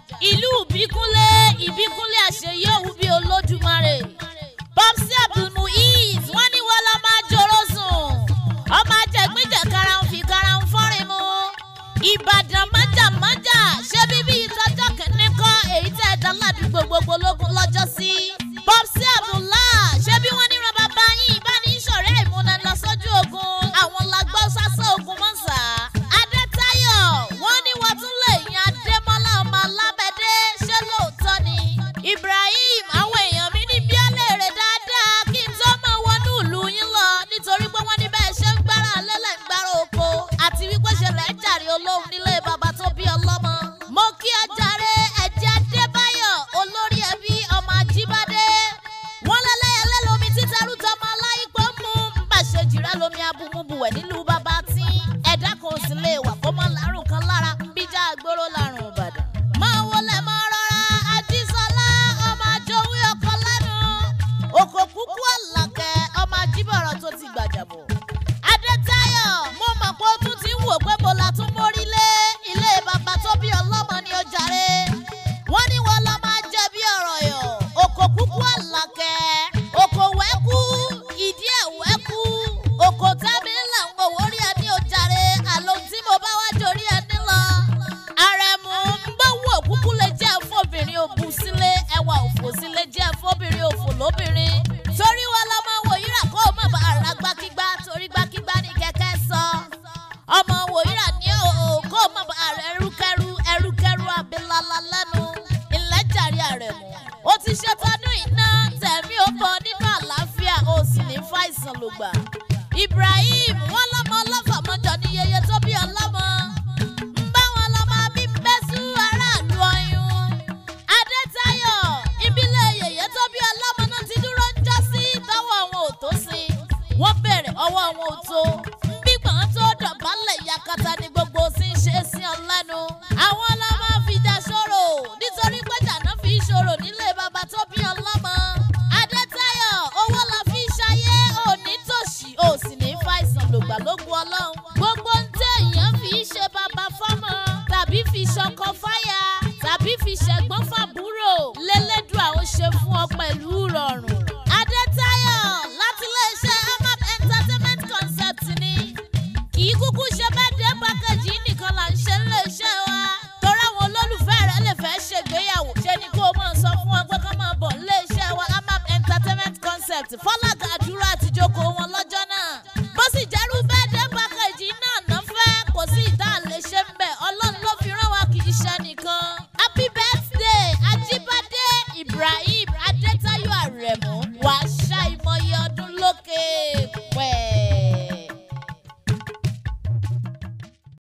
ìlú ìbíkúnlé ìbíkúnlé àṣeyí òwú bíi olódùmarè popsi abdulmuiz wọn ní wọn lọ máa jòrò sùn ọmọ ajẹgbẹjẹ karahun fi karahun fọrin mu ìbàdàn májàmájà ṣé bíbí ìtọ́jọ́ kìíní kọ́ èyí tẹ́ ẹ dá ládùúgbò gbogbo lógún lọ́jọ́ sí popsi abdullah ṣé bí wọ́n níran bàbá yín ìbánisọ̀rẹ́ ìmúná lọ sójú ogun àwọn lágbọ́ sásán ogun mọ́sà adétayọ̀ wọ́n ní wọ́n tún lè yan adémọ́lá ọmọ alábẹ́dẹ́ ṣé lóòótọ́ ni ibrahim àwọn èèyàn mi ní bí ọlẹ́rẹ̀ dáadáa kí n tó máa wọnú ìlú yín lọ nítorí pé wọ́n ní bẹ́ẹ̀ ṣe ń gbára lẹ́lẹ̀ ń gbára oko àti wípé ṣẹlẹ̀ ń jàre olóhùn nílé bàbá tó bí ọlọ́mọ. mo kí ọ jàre ẹ̀jẹ̀ adébáyọ̀ olórí ẹbí ọmọ ajíbádé wọ́n lẹ́lẹ́yẹlé lomi títẹrú tọmọ aláìpọ̀ mú bàṣẹ jìrẹ́ lomi abúmúbuwẹ̀ nílùú bàbá tí ẹ̀dá kan sì lè wà kó mọ́ lárùn kan lára ń bíjà gbóró lárùn ìbàdàn. máa wọlé máa rọra ajísọlá ọmọ àjọwé ọkọ lẹ́nu òkò kúkú àlàkẹ́ ọmọ ajíbọ̀rọ̀ tó ti gbàjàbọ̀. adétayọ̀ mo mọ̀ pé ó tún ti ń wò pé mo la tún mórí lé ilé bàbá tó bí ọlọ́mọ ní ó jàre wọ́n ní wọn lọ máa jẹ bí ọ̀rọ̀ yọ̀ òkò kúkú àlàkẹ́ òkò wẹ́kú ìdí ẹ̀ wẹ́kú òkò tẹ́mi ńlá ń gbowó rí ẹni ó jàre àlọ́ tí mo bá wá dorí ẹni lọ. àrẹ̀mú ń gbówó òkúkú lè jẹ́ fóbìnrin òbú sílé ẹwà òfò sílé jẹ́ fóbìnrin òfò lóbìnrin torí wọn lọ máa wò yíra kó o má bàa ra gbákígbá torí gbákígbá ní kẹ̀kẹ́ sọ ọmọ wòyíra ní o kó o má bàa rẹ ẹrúkẹrú ẹrúkẹrú abilala lẹ́nu ìlẹ́jàre àrẹ̀mú ó ti ṣètọ́dún iná tẹ̀mí ó bọ nínú àlàáfíà ó sì ní fàìsàn ló gbà ibrahim wọn lọmọ ọlọfà mọjọ ní yeye tó bí ọlọmọ ń bá wọn lọmọ bí bẹsù aráàlú ọyún adétayọ ìbílẹ̀ yeye tó bí ọlọmọ náà ti dúró ń jọ sí tọwọ́ wọn ò tó sí wọ́n bẹ̀rẹ̀ ọwọ́ wọn ò tó ń gbígbọ̀n tó dọ̀bálẹ̀ yakata ni gbogbo sí ń ṣe sí ọ lẹ́nu àwọn ọlọ́mọ fìjà ṣòro nítorí pé jàǹdà fi ṣòro nílé bàbá tó bí ọlọ́mọ adétayọ owó la fi ṣayé òní tòṣì ò sì ní fàìsàn lògbàlógún ọlọ́run gbogbo ń tẹ èèyàn fi ṣe bàbá fọ́mọ tàbí fi ṣọkọ fáyà tàbí fi ṣẹ̀gbọ́n fàbúrò lélẹ́dùà ó ṣe fún ọ pẹ̀lú rọrùn adétayọ láti iléeṣẹ́ amap entertainment concept ni kì í kúkú ṣe birthday package yìí nìkan là ń ṣe níléeṣẹ́ wa torí àwọn olólùfẹ́ rẹ lè fẹ́ ṣègbéyàwó ṣe ni kó o mọ̀ sọ fún wọn pé kó máa bọ̀ níléeṣẹ́ wa amap entertainment concept fọlága